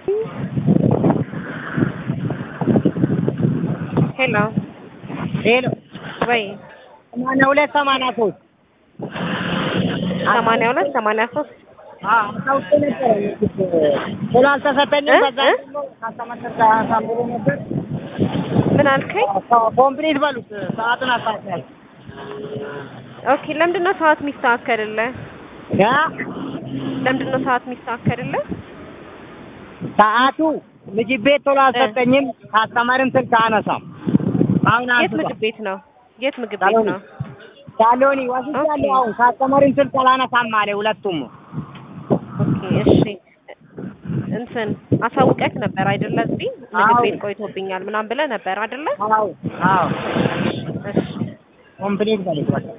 ሄሎ ሄሎ ወይ ሰማንያ ሁለት ሰማንያ ሶስት ሰማንያ ሁለት ሰማንያ ሶስት አስታውቄ ነበረ ቶሎ አልተሰጠኝም። እ? ከዛ እ? ደግሞ ካስተመሰጠ አሳምሮ ነበር። ምን አልከኝ? ኮምፕሊት በሉት ሰዓቱን አስተካክላል። ኦኬ ለምንድን ነው ሰዓት የሚስተካከልልህ? ያ ለምንድን ነው ሰዓት የሚስተካከልልህ? ሰዓቱ ምግብ ቤት ቶሎ አልሰጠኝም። ካስተመርም ስልክ አነሳም። አሁን የት አንስቷል። ምግብ ቤት ነው? የት ምግብ ቤት ሳሎኒ ነው? ሳሎኒ ወስጃለሁ። ኦኬ። አሁን ካስተመርም ስልክ አላነሳም አለ ሁለቱም። ኦኬ እሺ። እንትን አሳውቀክ ነበር አይደለ? እዚህ ምግብ አዎ። ቤት ቆይቶብኛል ምናምን ብለህ ነበር አይደለ? አዎ አዎ እሺ ኮምፕሊት በሉት በቃ